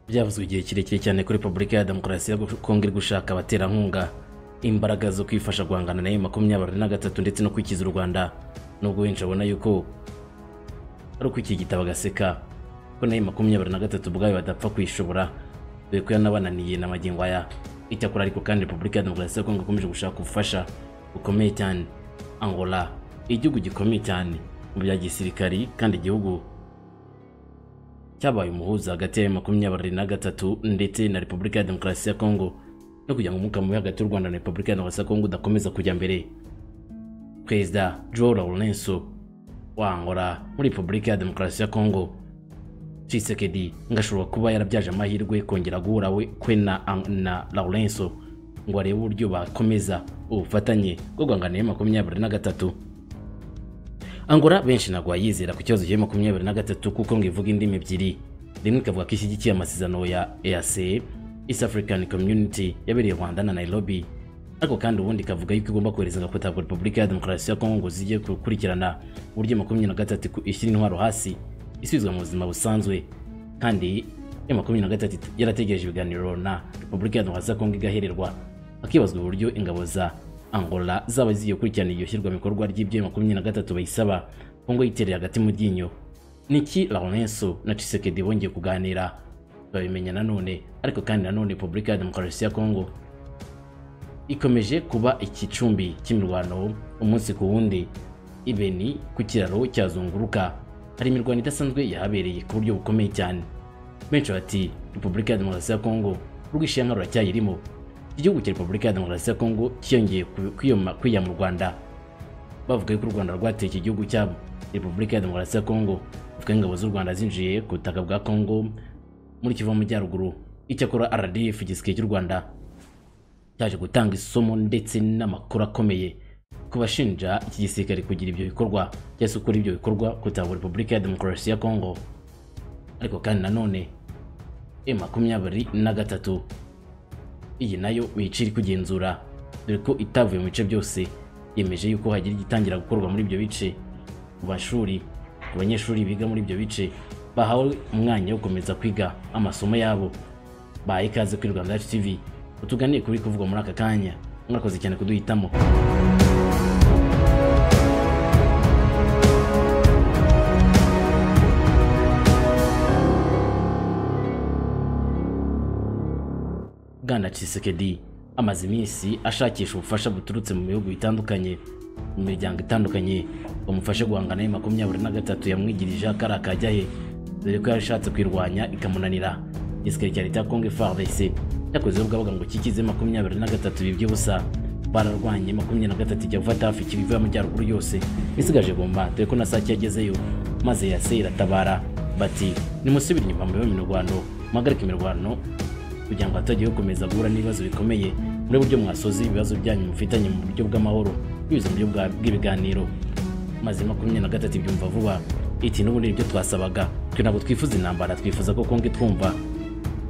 byavuzwe igihe kirekire cyane kuri repubulika ya demokarasi ya kongo iri gushaka abaterankunga imbaraga zo kwifasha guhangana na makumyabiri na gatatu ndetse no kwikiza u rwanda nubwo benshi babona yuko ari ukwikigita bagaseka ko na makumyabiri na gatatu ubwayo badapfa kuyishobora dore ko yanabananiye na magingo aya icyakora ariko kandi repubulika ya demokarasi ya kongo ikomeje gushaka ubufasha bukomeye cyane angola igihugu gikomeye cyane mu bya gisirikari kandi igihugu cyabaye umuhuza hagati ya makumyabiri na gatatu ndetse na repubulika ya demokarasi ya kongo no kugira ngo umwuka mubi hagati y'u rwanda na repubulika ya demokarasi ya kongo udakomeza kujya mbere perezida joe laurenso wa angola muri repubulika ya demokarasi ya kongo cisekedi ngashobora kuba yarabyaje amahirwe kongera guhura we kwe na, na laurenso ngo arebe uburyo bakomeza ubufatanye bwo guhangana na makumyabiri na gatatu Angola benshi ntabwo bayizera ku kibazo cya makumyabiri na gatatu kuko ngo ivuga indimi ebyiri rimwe ikavuga ko ishyigikiye amasezerano ya EAC East African Community yabereye Rwanda na Nairobi ariko kandi ubundi ikavuga yuko igomba kohereza agakota ku Repubulika ya Demokarasi ya Kongo ngo zijye gukurikirana uburyo makumyabiri na gatatu ishyira intwaro hasi isubizwa mu buzima busanzwe kandi ya makumyabiri na gatatu yarategereje ibiganiro na Repubulika ya Demokarasi ya Kongo igahererwa hakibazwa uburyo ingabo za angola zaba zigiye gukurikirana iryo shyirwa bikorwa ry'ibyo makumyabiri na gatatu bayisaba kongo yitereye hagati mu ryinyo niki laurenso na cisekedi bongeye kuganira babimenya nanone ariko kandi nanone repubulika ya demokarasi ya kongo ikomeje kuba ikicumbi cy'imirwano umunsi ku wundi ibeni ku kiraro cyazunguruka hari imirwano idasanzwe yahabereye ku buryo bukomeye cyane benshi bati repubulika ya demokarasi ya kongo urwishyanga ruracyayirimo igihugu cya repubulika ya demokarasi ya kongo cyiyongeye kwiyama mu rwanda bavuga ko u rwanda rwateye iki gihugu cyabo repubulika ya demokarasi ya kongo bavuga ingabo z'u rwanda zinjiye ku butaka bwa kongo muri kivu amajyaruguru icyakora rdf igisirikare cy'u rwanda cyaje gutanga isomo ndetse n'amakuru akomeye ku bashinja iki gisirikare kugira ibyo bikorwa cyangwa se gukora ibyo bikorwa kutabwa repubulika ya demokarasi ya kongo ariko kandi nanone e makumyabiri na gatatu iyi nayo wica iri kugenzura dore ko itavuye mu bice byose yemeje yuko hagira igitangira gukorwa muri ibyo bice ku mashuri ku banyeshuri biga muri ibyo bice bahawe umwanya wo gukomeza kwiga amasomo yabo bahaye ikaze kuri rwanda yacu tv utuganiye kuri kuvugwa muri aka kanya mwakoze cyane kuduhitamo bwana cisekedi amaze iminsi ashakisha ubufasha buturutse mu bihugu bitandukanye mu miryango itandukanye bamufashe guhangana na makumyabiri na gatatu yamwigirije akari akajya he dore ko yashatse kwirwanya ikamunanira igisirikare cya leta ya kongo frdc cyakozeho bwabaga ngo kikize makumyabiri na gatatu biby'ubusa bararwanye makumyabiri na gatatu ijya gufata hafi kibivu y'amajyaruguru yose isigaje gomba dore ko na sake yagezeyo maze yase iratabara bati nimusubire inyuma mu mirwano muhagarike imirwano kugira ngo hatagiye gukomeza guhura n'ibibazo bikomeye muri buryo mwasoza ibibazo byanyu mufitanye mu buryo bw'amahoro binyuze mu buryo bw'ibiganiro maze makumyabiri na gatatu ibyumva vuba iti n'ubundi nibyo twasabaga twe ntabwo twifuza intambara twifuza ko kongo itwumva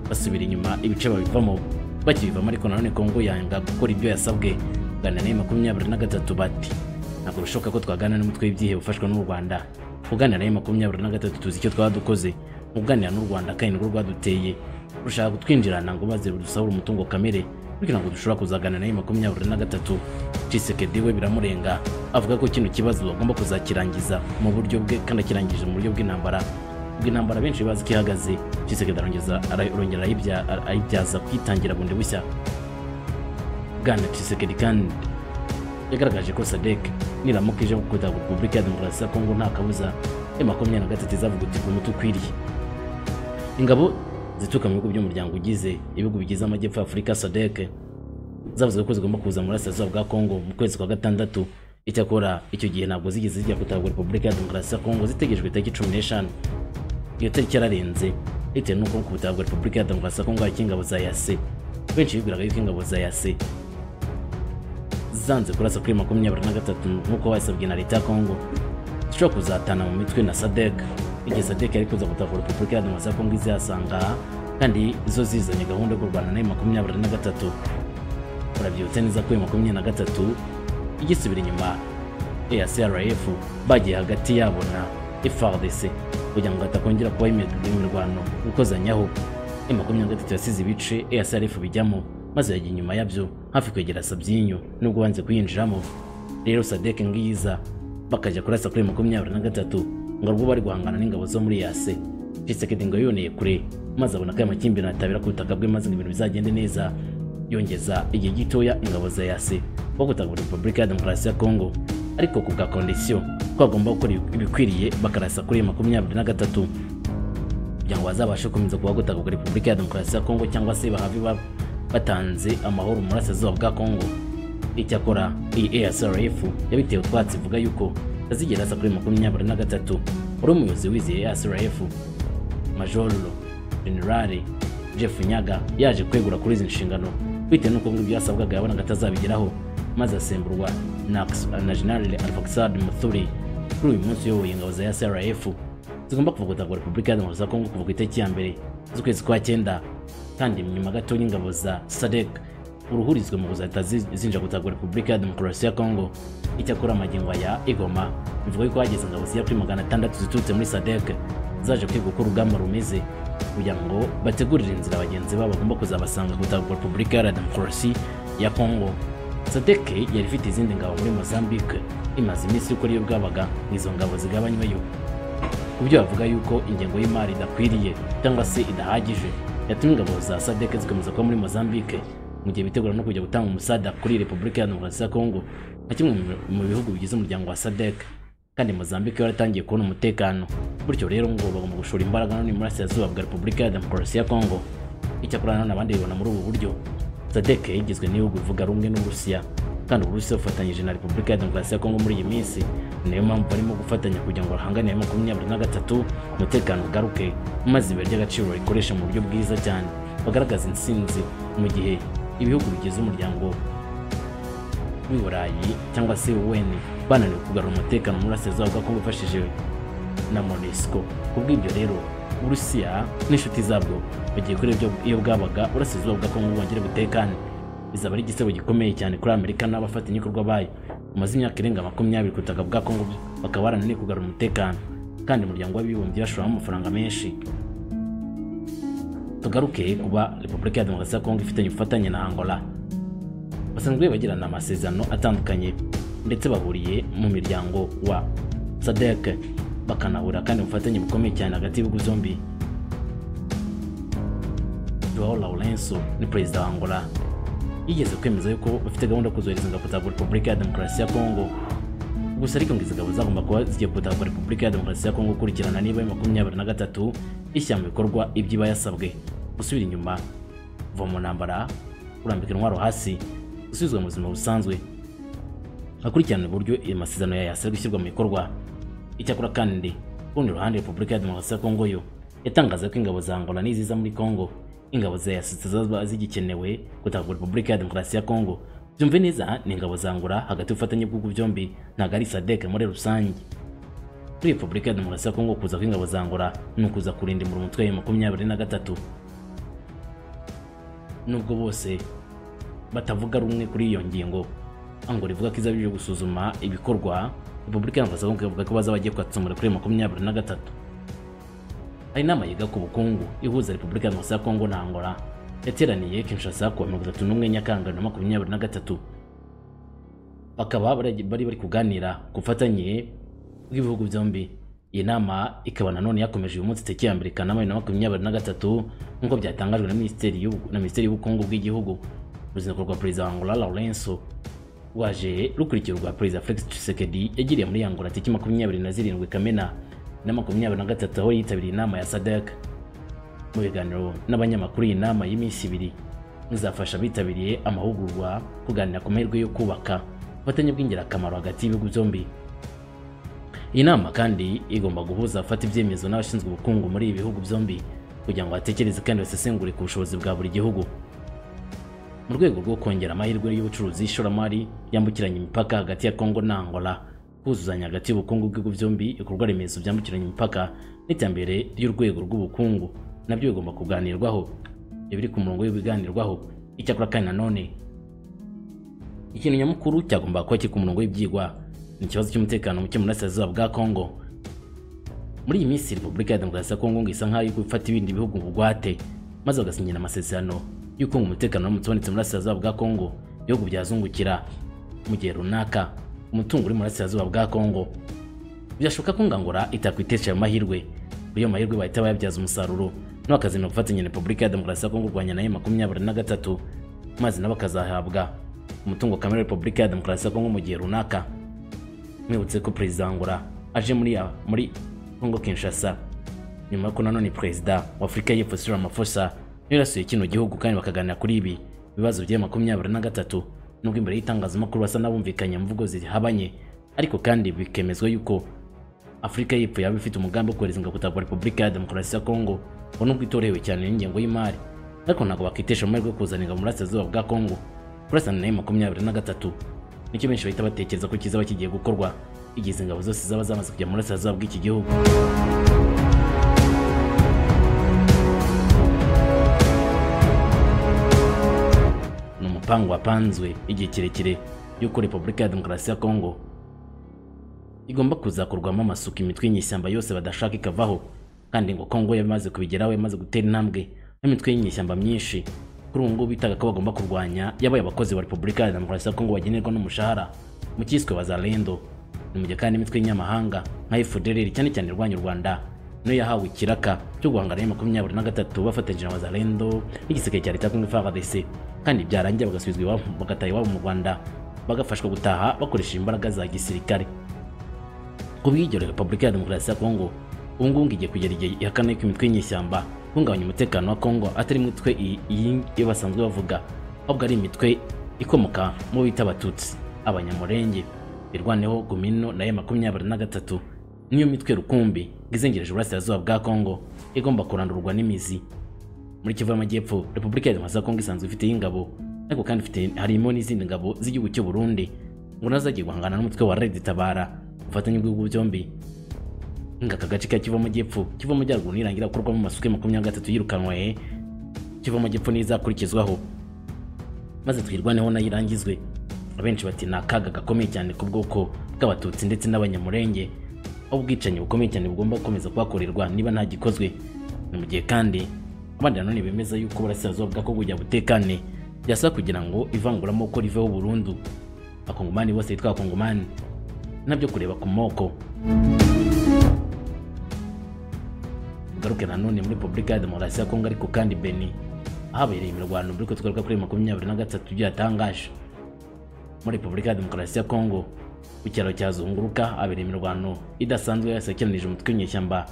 basubira inyuma ibice babivamo bakibivamo ariko nanone kongo yanga gukora ibyo yasabwe kuganira nayo makumyabiri na gatatu bati ntabwo bishoboka ko twaganira n'umutwe w'ibyihebe ufashwa n'u rwanda kuganira nayo makumyabiri na gatatu tuzi icyo twaba dukoze kuganira n'u rwanda kandi nirwo rwaduteye rushaka kutwinjirana ngo maze rudusabure umutungo kamere bityo ntabwo dushobora kuzagana nayo makumyabiri na gatatu cisekedi we biramurenga avuga ko kino kibazo bagomba kuzakirangiza mu buryo bwe kandi akirangije mu buryo bw'intambara bw'intambara benshi bazi ko ihagaze cisekedi arongeza arongera ayibyaza kwitangira bundi bushya bwana cisekedi kandi yagaragaje ko sadek niramuka ije gukunda repubulika ya demokarasi ya kongo nta kabuza ya makumyabiri na gatatu izavugutirwa umuti ukwiriye ingabo zituruka mu bihugu by'umuryango ugize ibihugu bigize amajyepfo ya afurika sadec zavuze ko zigomba kuza mu burasirazuba bwa kongo mu kwezi kwa gatandatu icyakora icyo gihe ntabwo zigeze zijya gutabwa repubulika ya demokarasi ya kongo zitegerejwe itariki cumi n'eshanu iyo tariki yararenze bitewe n'uko ku gutabwa repubulika ya demokarasi ya kongo hariko ingabo za yase benshi bibwiraga yuko ingabo za yase zanze kurasa kuri makumyabiri na gatatu nk'uko basabwe na leta ya kongo zishobora kuzatana mu mitwe na sadec igeza deke ariko kuza gutahura repubulika ya demokarasi ya kongo izihasanga kandi zo zizanye gahunda yo kurwana nayo makumyabiri na gatatu urabyibutse neza ko iyo makumyabiri na gatatu igisubira inyuma eacrf bagiye hagati yabo na frdc kugira ngo hatakongera kubaho imirwano gukozanyaho e makumyabiri na gatatu yasize ibice esrf bijyamo maze yajya inyuma yabyo hafi kwegera sabyinyo nubwo banze kuyinjiramo rero sadek ngiyiza bakajya kurasa kuri makumyabiri na gatatu ngo rwo bari guhangana n'ingabo zo muri yase Tshisekedi ngo yoneye kure maze abona ko aya makimbirane atabera ku butaka bwe maze ngo ibintu bizagende neza yongeza igihe gitoya ingabo za yase bagutaga repubulika ya demokarasi ya kongo ariko ku bwa kondisiyo ko bagomba gukora ibikwiriye bakarasa kuri makumyabiri na gatatu kugira ngo bazabashe gukomeza kubagutaga repubulika ya demokarasi ya kongo cyangwa se bahave batanze amahoro mu burasirazuba bwa kongo icyakora iyi asrf yabitewe utwatsi ivuga yuko azigera asa kuri makumyabiri na gatatu wari umuyobozi wizeye asrf majoro generale jeff nyaga yaje kwegura kuri izi nshingano bitewe n'uko ngo ibyasabwaga yabonaga atazabigeraho maze asemburwa na generale alfaxad muthuri kuri uyu munsi uyoboye ingabo za srf zigomba kuva gutangwa repubulika ya za kongo kuva ku itariki ya mbere z'ukwezi kwa cyenda kandi nyuma gato y'ingabo za sadek uruhurizwe mu kuzahita zinja gutangwa repubulika ya demokarasi ya kongo icyakora amagingo ya igoma bivuga yuko hageze ingabo zigera kuri magana atandatu ziturutse muri sadek zaje kwiga uko urugamba rumeze kugira ngo bategurire inzira abagenzi babo bagomba kuzabasanga gutangwa repubulika ya demokarasi ya kongo sadeke yari ifite izindi ngabo muri mozambique imaze iminsi yuko ariyo bwabaga izo ngabo zigabanyweyo ku byo bavuga yuko ingengo y'imari idakwiriye cyangwa se idahagije yatumye ingabo za sadeke zikomeza kuba muri mozambique mu gihe bitegura no kujya gutanga umusada kuri repubulika ya demokarasi ya kongo nka kimwe mu bihugu bigize umuryango wa sadek kandi mozambique yaratangiye kubona umutekano bityo rero ngo bagomba gushora imbaraga none muri asirazuba bwa repubulika ya demokarasi ya kongo icyakora nanone abandi bibona muri ubu buryo sadek igizwe n'ibihugu bivuga rumwe n'uburusiya kandi uburusiya bufatanyije na repubulika ya demokarasi ya kongo muri iyi minsi niyo mpamvu barimo gufatanya kugira ngo bahanganire makumyabiri na gatatu umutekano ugaruke maze ibuye ry'agaciro rikoresha mu buryo bwiza cyane bagaragaza intsinzi mu gihe ibihugu bigize umuryango w'iburayi cyangwa se UN bananiwe kugarura umutekano muri Burasirazuba bwa Kongo bifashishije na MONUSCO kubw'ibyo rero Uburusiya n'inshuti zabwo bagiye kuri ibyo iyo bwabaga Burasirazuba bwa Kongo bwongere butekane bizaba ari igisebo gikomeye cyane kuri Amerika n'abafatanyabikorwa bayo bamaze imyaka irenga makumyabiri ku butaka bwa Kongo bakaba barananiwe kugarura umutekano kandi umuryango w'abibumbye bashoramo amafaranga menshi tugaruke kuba Repubulika ya Demokarasi ya Kongo ifitanye ubufatanye na Angola basanzwe bagirana amasezerano atandukanye ndetse bahuriye mu miryango wa sadek bakanahura kandi ubufatanye bukomeye cyane hagati y'ibihugu zombi joao laurenso ni perezida wa angola yigeze kwemeza yuko bafite gahunda yo kuzohereza ingabo za repubulika ya demokarasi ya kongo gusa ariko ngo izi ngabo zagomba kuba zigiye kutabwa repubulika ya demokarasi ya kongo gukurikirana niba makumyabiri na gatatu ishyira mu bikorwa iby'iba yasabwe gusubira inyuma kuva mu ntambara kurambika intwaro hasi gusubizwa mu buzima busanzwe hakurikirana uburyo iyo masezerano yayo asabwa ishyirwa mu bikorwa icyakora kandi ku rundi ruhande repubulika ya demokarasi ya kongo yo yatangaza ko ingabo za angola n'iziza muri kongo ingabo za yasitse zaba zigikenewe gutanga repubulika ya demokarasi ya kongo byumve neza ni ingabo za angola hagati y'ubufatanye bw'ibihugu byombi ntabwo ari sadek muri rusange kuri repubulika ya demokarasi ya kongo kuza kw'ingabo za angola ni ukuza kurindimura umutwe wa makumyabiri na gatatu nubwo bose batavuga rumwe kuri iyo ngingo angola ivuga ko izabije gusuzuma ibikorwa repubulika ya kongo ivuga ko bazaba bagiye kwatsamura kuri makumyabiri na gatatu hari inama yiga ku bukungu ihuza repubulika ya kongo na angola yateraniye kinshasa ku wa mirongo itatu n'umwe nyakanga na makumyabiri na gatatu bakaba bari bari kuganira ku bufatanye bw'ibihugu byombi iyi nama ikaba nanone yakomeje uyu munsi tariki ya mbere kanama bibiri na makumyabiri na gatatu nk'uko byatangajwe na minisiteri y'ubukungu bw'igihugu uruzinduko rwa perezida wa angola laurenso rwaje rukurikira urwa perezida felix tshisekedi yagiriye muri angola tariki makumyabiri na zirindwi kamena na makumyabiri na gatatu aho yitabiriye inama ya sadek mu biganiro n'abanyamakuru iyi nama y'iminsi ibiri izafasha abitabiriye amahugurwa kuganira ku mahirwe yo kubaka ubufatanye bw'ingirakamaro hagati y'ibihugu byombi iyi nama kandi igomba guhuza abafata ibyemezo n'abashinzwe ubukungu muri ibi bihugu byombi kugira ngo batekereze kandi basesengure ku bushobozi bwa buri gihugu mu rwego rwo kongera amahirwe y'ubucuruzi y'ishoramari yambukiranya imipaka hagati ya kongo na angola kuzuzanya hagati y'ubukungu bw'ibihugu byombi ibikorwa remezo byambukiranya imipaka n'iterambere ry'urwego rw'ubukungu nabyo bigomba kuganirwaho ibyo biri ku murongo w'ibiganirwaho icyakora kandi nanone ikintu nyamukuru cyagomba kuba kiri ku murongo w'ibyigwa ni ikibazo cy'umutekano muke mu burasirazuba bwa kongo muri iyi minsi repubulika ya demokarasi ya kongo ngo isa nk'aho iri gufata ibindi bihugu bugwate maze bagasinyira amasezerano y'uko ngo umutekano uramutse ubonetse muri Burasirazuba bwa Kongo ibihugu byazungukira mu gihe runaka umutungo uri mu Burasirazuba bwa Kongo byashoboka ko Ngangura itakwitesha ayo mahirwe muri ayo mahirwe bahita bayabyaza umusaruro no bakazina gufatanya na Repubulika ya Demokarasi ya Kongo kurwanya nayo makumyabiri na gatatu maze nabo bakazahabwa umutungo kamere Repubulika ya Demokarasi ya Kongo mu gihe runaka mwibutse ko Perezida Ngura aje muri ya- muri Kongo Kinshasa nyuma y'uko nanone Perezida wa Afurika y'Epfo Cyril Ramaphosa yari yasuye kino gihugu kandi bakaganira kuri ibi bibazo bya makumyabiri na gatatu nubwo imbere y'itangazamakuru basa n'abumvikanye mu mvugo zihabanye ariko kandi bikemezwa yuko Afurika y'Epfo yaba ifite umugambi wo kohereza ingabo gutabwa Repubulika ya Demokarasi ya Kongo ngo nubwo itorewe cyane n'ingengo y'imari ariko ntabwo bakitesha amahirwe yo kuzana ingabo mu burasirazuba bwa Kongo kurasana nayo makumyabiri na gatatu nicyo benshi bahita batekereza ko kizaba kigiye gukorwa igihe izi ingabo zose zaba zamaze kujya mu burasirazuba bw'iki gihugu ni umupango wapanzwe igihe kirekire y'uko repubulika ya demokarasi ya kongo igomba kuzakorwamo amasuku imitwe y'inyeshyamba yose badashaka ikavaho kandi ngo kongo yamaze kubigeraho yamaze gutera intambwe n'imitwe y'inyeshyamba myinshi kuri ubu ngubu bitaga ko bagomba kurwanya yabaye abakozi ba repubulika ya demokarasi ya kongo bagenerwa n'umushahara mu cyiswe bazalendo ni mu gihe kandi imitwe y'inyamahanga nka efudereri cyane cyane irwanya u rwanda niyo yahawe ikiraka cyo guhangana na makumyabiri na gatatu bafatanyije na bazalendo n'igisirikare cya leta ya kongo frdc kandi byarangira bagasubizwa iwabo bagataha iwabo mu rwanda bagafashwa gutaha bakoresheje imbaraga za gisirikare ku bw'ibyo rero repubulika ya demokarasi ya kongo ubu ngubu ngo igiye kugera igihe ihakana yuko imitwe y'inyeshyamba ihungabanya umutekano wa kongo atari imitwe iyi- iyi iyo basanzwe bavuga ahubwo ari imitwe ikomoka mu bita abatutsi abanyamurenge birwaneho gumino nayo makumyabiri na gatatu niyo mitwe rukumbi ngo izengereje uburasirazuba bwa kongo igomba kurandurwa n'imizi muri kivu y'amajyepfo repubulika ya demokarasi ya kongo isanzwe ifite ingabo ariko kandi ifite harimo n'izindi ngabo z'igihugu cy'u burundi ngo nazo zagiye guhangana n'umutwe wa red tabara ubufatanye bw'ibihugu byombi ngo aka gace ka kivu y'amajyepfo kivu y'amajyaruguru nirangira gukorwamo amasuku ya makumyabiri na gatatu yirukanwe kivu y'amajyepfo niyo izakurikizwaho maze twirwaneho nayo irangizwe abenshi bati ni akaga gakomeye cyane ku bwoko bw'abatutsi ndetse n'abanyamurenge aho ubwicanyi bukomeye cyane bugomba gukomeza kuhakorerwa niba nta gikozwe ni mu gihe kandi abandi nanone bemeza yuko uburasirazuba bwa kongo bujya butekane byasaba kugira ngo ivanguramoko riveho burundu abakongomani bose bitwa abakongomani nabyo kureba ku moko tugaruke nanone muri Repubulika ya Demokarasi ya Kongo ariko kandi Beni habereye imirwano muri ko tugaruka kuri makumyabiri na gatatu byatangaje muri Repubulika ya Demokarasi ya Kongo ku cyaro cya Zunguruka habereye imirwano idasanzwe yasekeranije umutwe w'inyeshyamba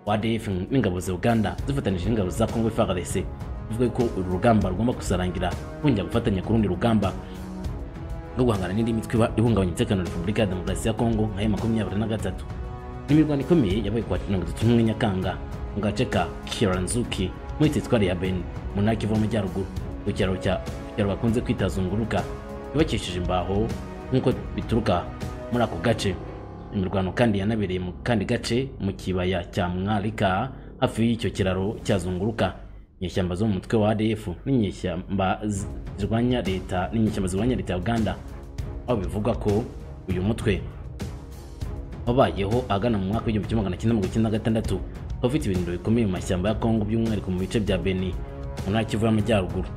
wa ADF n'ingabo za Uganda zifatanije n'ingabo za Kongo FARDC bivuga ko uru rugamba rugomba kuzarangira bongera gufatanya ku rundi rugamba no guhangana n'indi mitwe iba- ihungabanya umutekano wa Repubulika ya Demokarasi ya Kongo nka ya makumyabiri na gatatu imirwano ikomeye yabaye ku wa mirongo itatu n'umwe Nyakanga mu gace ka Kiranzuki muri teritwari ya Beni mu ntara y'Ikivu y'Amajyaruguru ku cyaro cya ku cyaro bakunze kwita Zunguruka yubakishije imbaho nk'uko bituruka muri ako gace imirwano kandi yanabereye mu kandi gace mu kibaya cya Mwarika hafi y'icyo kiraro cya Zunguruka inyeshyamba zo mu mutwe wa ADF n'inyeshyamba z- zirwanya leta n'inyeshyamba zirwanya leta ya Uganda aho bivugwa ko uyu mutwe wabayeho ahagana mu mwaka w'igihumbi kimwe magana cyenda mirongo icyenda na gatandatu ukaba ufite ibirindiro bikomeye mu mashyamba ya Kongo by'umwihariko mu bice bya Beni mu ntara ya Kivu y'Amajyaruguru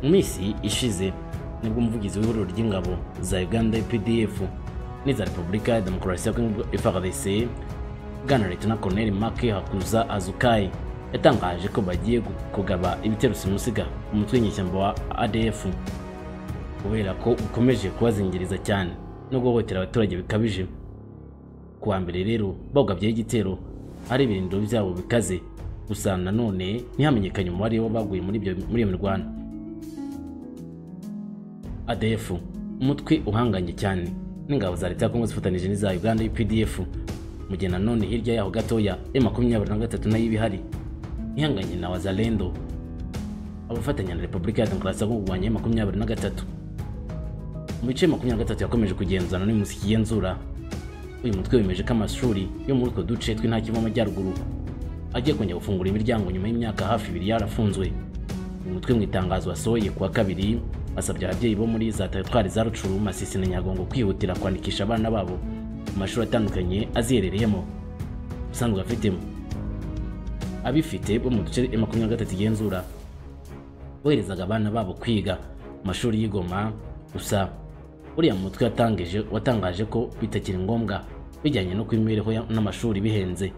mu minsi ishize nibwo umuvugizi w'ihuriro ry'ingabo za uganda pdf n'iza repubulika ya demokarasi ya kongo frdc bwana leta colonel mark hakuza azukai yatangaje ko bagiye gu- kugaba ibitero simusiga umutwe w'inyeshyamba wa adf kubera ko ukomeje kubazingiriza cyane no guhohotera abaturage bikabije ku wa mbere rero bawugabyeho igitero ari ibirindiro byabo bikaze gusa nanone ntihamenyekanye umubare w'abaguye muri ibyo- muri iyo mirwano ADF umutwe uhanganye cyane n'ingabo za leta ya Kongo zifatanije n'iza Uganda UPDF mu gihe nanone hirya yaho gatoya M23 nayo ibihari ihanganye na Wazalendo abafatanya na Repubulika ya Demokarasi ya Kongo kurwanya M23 mu bice 23 yakomeje kugenzura n'uyu munsi kigenzura uyu mutwe wemeje ko amashuri yo muri utwo duce tw'intara kivu amajyaruguru agiye kongera gufungura imiryango nyuma y'imyaka hafi ibiri yarafunzwe uyu mutwe mu itangazo wasohoye kuwa kabiri basabye ababyeyi bo muri za teritwari za rucuru masisi na nyagongo kwihutira kwandikisha abana babo mu mashuri atandukanye aziherereyemo usanzwe afitemo abifite bo mu duce M23 igenzura boherezaga abana babo kwiga mu mashuri y'i Goma gusa uriya mutwe watangije watangaje ko bitakiri ngombwa bijyanye no kw'imibereho ya- n'amashuri bihenze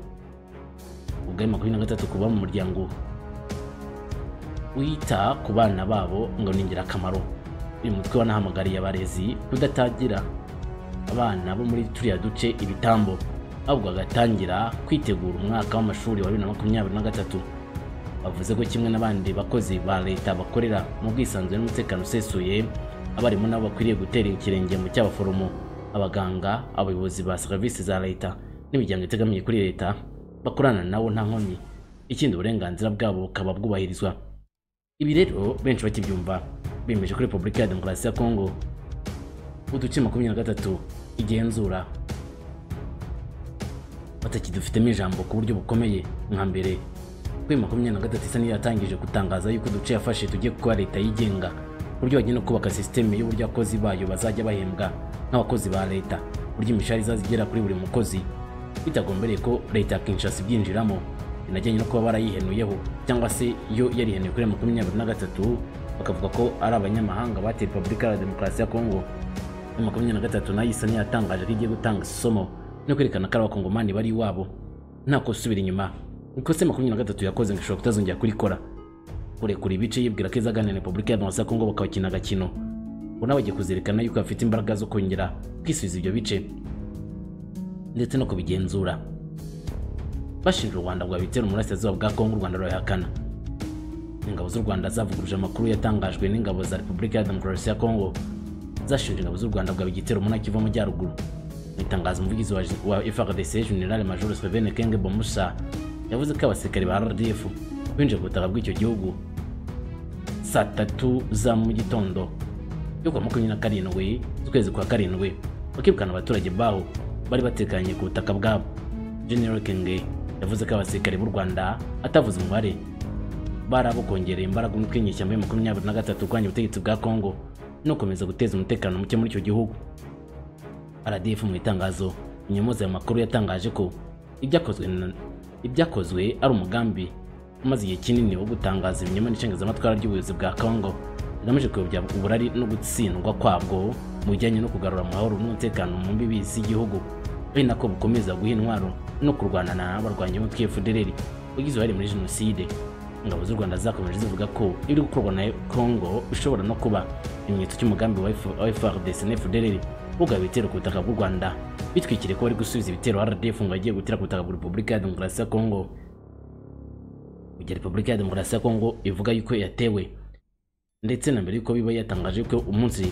ubwo ayo M23 kuba mu muryango wita ku bana babo ngo ni ingirakamaro uyu mutwe wanahamagariye abarezi kudatangira abana bo muri turiya duce ibitambo ahubwo agatangira kwitegura umwaka w'amashuri wa 2023 bavuze ko kimwe n'abandi bakozi ba leta bakorera mu bwisanzure n'umutekano usesuye abarimu nabo bakwiriye gutera ikirenge mu cy'abaforomo abaganga abayobozi ba serivisi za leta n'imiryango itegamiye kuri leta bakorana nabo nta nkomyi ikindi uburenganzira bwabo bukaba bwubahirizwa ibi rero benshi bakibyumva bemeje ko repubulika ya demokarasi ya kongo uduce makumyabiri na gatatu igenzura batakidufitemo ijambo ku buryo bukomeye nka mbere kuri makumyabiri na gatatu isa n'iyo yatangije gutangaza yuko uduce yafashe tugiye kuba leta yigenga ku buryo bagiye no kubaka sisiteme y'uburyo abakozi bayo bazajya bahembwa nk'abakozi ba leta uburyo imishahara izajya igera kuri buri mukozi bitagombereye ko leta ya kinshasa ibyinjiramo binajyanye no kuba barayihenuyeho cyangwa se yo yarihenuye kuri makumyabiri na gatatu bakavuga ko ari abanyamahanga bateye repubulika ya demokarasi ya kongo ya makumyabiri na gatatu nayo isa n'iyatangaje ko igiye gutanga isomo no kwerekana ko ari abakongomani bari iwabo nta kusubira inyuma ikosa ya makumyabiri na gatatu yakoze ngo ishobora kutazongera kurikora kurekura ibice yibwira ko izaganira na repubulika ya demokarasi ya kongo bakabakina agakino ubu nawe agiye kuzerekana yuko bafite imbaraga zo kongera kwisubiza ibyo bice ndetse no kubigenzura bashinja u rwanda rwabitera umurasirazuba bwa kongo u rwanda rurabihakana ingabo z'u rwanda zavuguruje amakuru yatangajwe n'ingabo za repubulika ya demokarasi ya kongo zashinja ingabo z'u rwanda bwaba igitero muri kiva mu majyaruguru mu itangazo umuvugizi wa, wa frdc general major sevene kenge bomusa yavuze ko abasirikare ba rdf binjiye ku butaka bw'icyo gihugu saa tatu za mu gitondo yo kuwa makumyabiri na karindwi z'ukwezi kwa karindwi bakirukana abaturage baho bari batekanye ku butaka bwabo general kenge yavuze ko abasirikare b'u rwanda atavuze umubare bari abo kongerera imbaraga umutwe w'inyeshyamba ya makumyabiri na gatatu urwanya ubutegetsi bwa kongo no gukomeza guteza umutekano muke muri icyo gihugu rdf mu itangazo inyamuzi ayo makuru yatangaje ko ibyakozwe na- ibyakozwe ari umugambi umaze igihe kinini wo gutangaza ibinyoma n'icengezamatwara ry'ubuyobozi bwa kongo rigamije kuyobya uburari no gutsindwa kwabwo mu bijyanye no kugarura amahoro n'umutekano mu mbibi z'igihugu ari nako bukomeza guha intwaro no kurwana n'abarwanya umutwe fdrl wagize uruhare muri jenoside ingabo z'u rwanda zakomeje zivuga ko ibiri gukorwa na congo bishobora no kuba ikimenyetso cy'umugambi wa F- wa frdc na fdrl ugaba ibitero ku butaka bw'u rwanda bitwikiriye ko bari gusubiza ibitero rdf ngo bagiye gutera ku butaka bwa repubulika ya demokarasi ya congo mu gihe repubulika ya demokarasi ya congo ivuga yuko yatewe ndetse na mbere y'uko biba yatangaje ko umunsi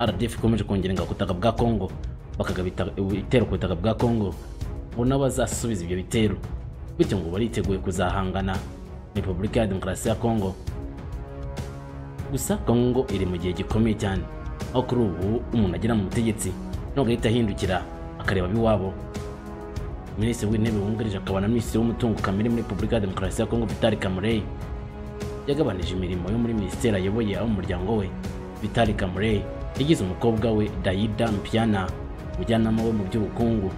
rdf ikomeje kongera ingabo ku butaka bwa congo bakagaba ita- ibitero ku butaka bwa congo ngo nabo bazasubiza ibyo bitero bityo ngo bariteguye kuzahangana na repubulika ya demokarasi ya congo gusa kongo iri mu gihe gikomeye cyane aho kuri ubu umuntu agera mu butegetsi ntabwo ahita ahindukira akareba ab'iwabo minisitiri w'intebe wungirije akaba na minisitiri w'umutungo kamere muri repubulika ya demokarasi ya kongo vitali kamureyi yagabanije imirimo yo muri minisiteri ayoboye abo mu muryango we vitali kamureyi yagize umukobwa we dayida mpiana umujyanama we mu by'ubukungu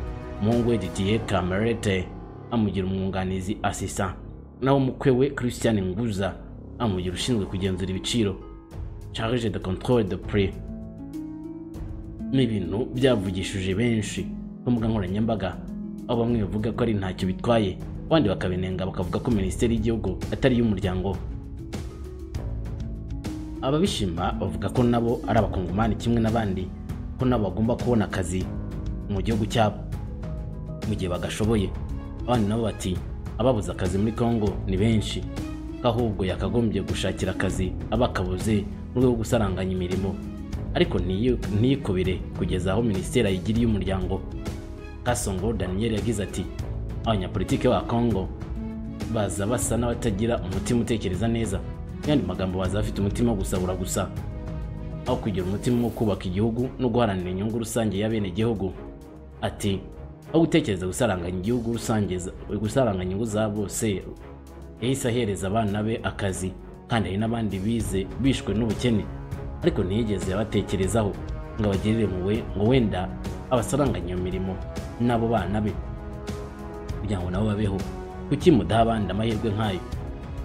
umuhungu we didier kamerete amugira umwunganizi asisa naho umukwe we christian nguza amugira ushinzwe kugenzura ibiciro charge de controle de prix ni ibintu byavugishije benshi ku mbuga nkoranyambaga aho bamwe bavuga ko ari ntacyo bitwaye abandi bakabinenga bakavuga ko minisiteri y'igihugu atari iy'umuryango ababishima bavuga ko nabo ari abakongomani kimwe n'abandi ko nabo bagomba kubona akazi mu gihugu cyabo mu gihe bagashoboye abandi nabo bati ababuze akazi muri kongo ni benshi ko ahubwo yakagombye gushakira akazi abakabuze mu rwego rwo gusaranganya imirimo ariko ntiyi- ntiyikubire kugeza aho minisiteri ayigiriye umuryango kasongo daniel yagize ati abanyapolitike ba kongo baza basa n'abatagira umutima utekereza neza mu yandi magambo baza bafite umutima wo gusahura gusa aho kugira umutima wo kubaka igihugu no guharanira inyungu rusange y'abenegihugu ati aho gutekereza gusaranganya igihugu rusange za- gusaranganya inyungu za bose yahise ahereza abana be akazi kandi hari n'abandi bize bishwe n'ubukene ariko ntiyigeze abatekerezaho ngo abagirire impuhwe ngo wenda abasaranganya iyo mirimo n'abo bana be kugira ngo nabo babeho kuki mudaha abandi amahirwe nk'ayo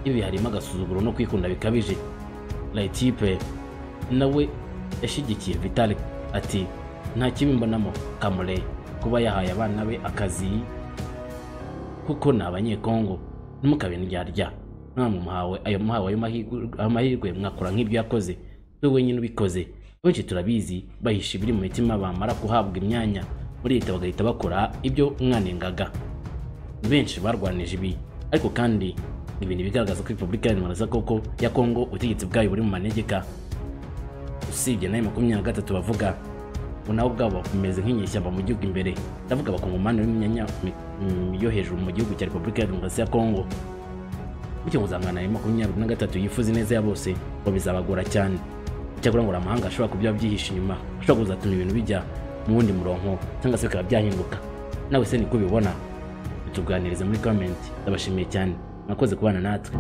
ibi harimo agasuzuguro no kwikunda bikabije layitipe nawe yashyigikiye vitali ati nta kibi mbonamo kamure kuba yahaye abana be akazi kuko ni abanyekongo ntimukabiryarya namwe muhawe ayo muhawe ayo mahirwe- amahirwe mwakora nk'ibyo yakoze we wenyine ubikoze benshi turabizi bahisha ibiri mu mitima bamara kuhabwa imyanya muri leta bagahita bakora ibyo mwanengaga benshi barwanije ibi ariko kandi ni ibintu bigaragaza ko repubulika ya koko ya kongo ubutegetsi bwayo buri mu manegeka usibye nayo makumyabiri na gatatu bavuga ngo nabo ubwabo bakomeze nk'inyeshyamba mu gihugu imbere ndavuga abakongomani b'imyanya mi- mi- yo hejuru mu gihugu cya repubulika ya demokarasi ya kongo bityo muzangana ayo makumyabiri na gatatu yifuza ineza ya bose ngo bizabagora cyane icyakora ngo hari amahanga ashobora kuba byihishe inyuma ashobora kuzatuma ibintu bijya mu wundi murongo cyangwa se bikaba byahinduka nawe se niko ubibona tuganirize muri komenti ndabashimiye cyane mwakoze kubana natwe